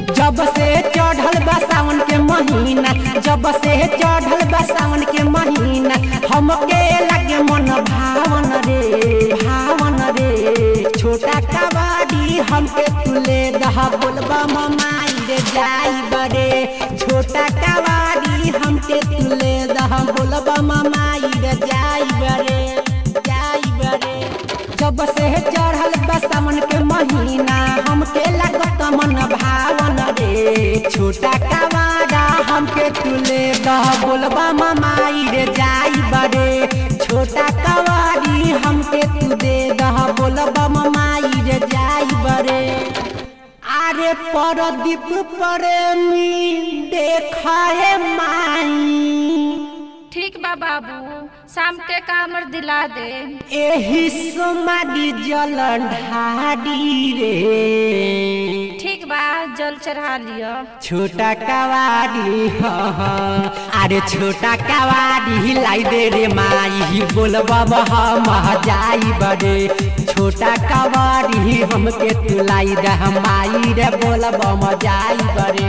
जब से चढ़ल बा सावन के महीना जब से चढ़ल बा सावन के महीना हमके लगे मन भावन रे भावन रे छोटा कबाड़ी हमके तुले दह बोलबा ममाई रे जाई बरे छोटा कबाड़ी हमके तुले दह बोलबा ममाई रे जाई बरे जाई बरे जब से चढ़ल बा सावन के महीना हमके लगत मन भावन रे छोटा कवाड़ा हमके तुले दह बोलबा ममाई रे जाई बरे छोटा कवाड़ी हमके तू दे दह बोलबा ममाई रे जाई बरे आरे परदीप प्रेमी देखाए माई ठीक बा बाबू शाम के कामर दिला दे एही समाधि जल ढाडी रे ठीक बा जल चढ़ा लियो छोटा कवाड़ी ह अरे छोटा कवाड़ी लाई दे रे माई बोलबा मह जाई बड़े छोटा कवाड़ी हमके तू लाई दे माई रे बोलबा म जाई बड़े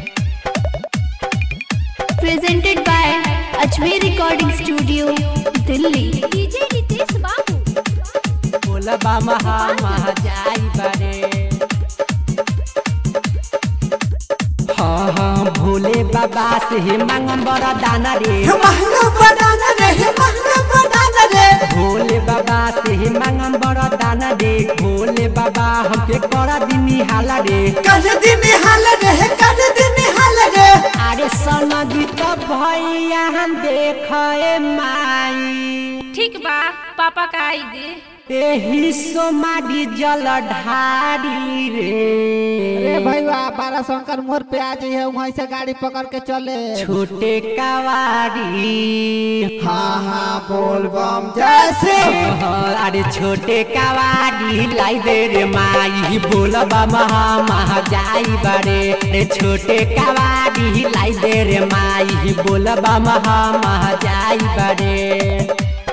presented by Ajmer Recording Studio, Delhi. DJ Nitesh Babu बोलबा मह मह जाई बड़े हाँ हाँ भोले बाबा से मांगम बड़ा दाना रे महंगा बनाना रे महंगा बनाना रे भोले बाबा से मांगम बड़ा दाना रे भोले बाबा हमके करा दिनी हाला रे कर दिन हाल रे कर दिन हाल रे अरे सनदी तो भैया हम देखे माई ठीक बा पापा का आई दे एही सोमाडी जल ढारी रे अरे भैया बारा शंकर मोड़ पे आ जाइए वहीं से गाड़ी पकड़ के चले छोटे कवारी हाँ हाँ बोल बम जैसे अरे छोटे कवारी लाई दे रे माई बोलबा महा महा जाई बड़े रे छोटे कवारी लाई दे रे माई बोलबा महा महा जाई बड़े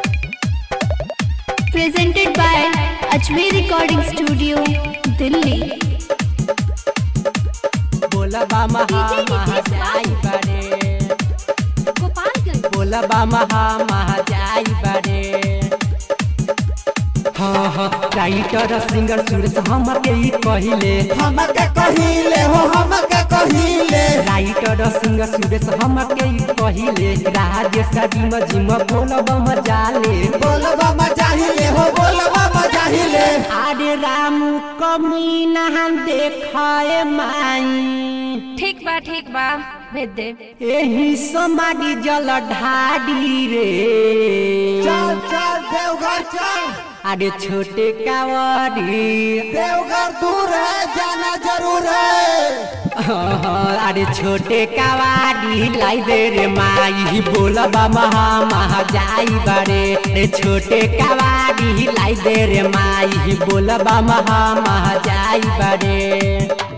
Presented by Ajmer Recording Studio, Delhi. बोलबा महा महा जाई बड़े गोपालगंज बोलबा महा महा जाई बड़े हाँ हाँ राइटर सिंगर सुरेश हमके ही कहिले हमके कहिले हो हमके कहिले राइटर सिंगर सुरेश हमके ही कहिले राजेश जिम जिम बोलबा म जाले बोल बम चाहिले हो बोल बम चाहिले अरे राम कमी नहन देखाए माई ठीक बा ठीक बा भेज दे एही समाधि जल ढाडी रे चल चल देवघर चल अरे छोटे कावड़ी देवघर दूर है जाना जरूर है अरे छोटे कावाडी लाई दे रे माई बोलबा महा महा जाई बड़े रे छोटे कावाडी लाई दे रे माई बोलबा महा महा जाई बड़े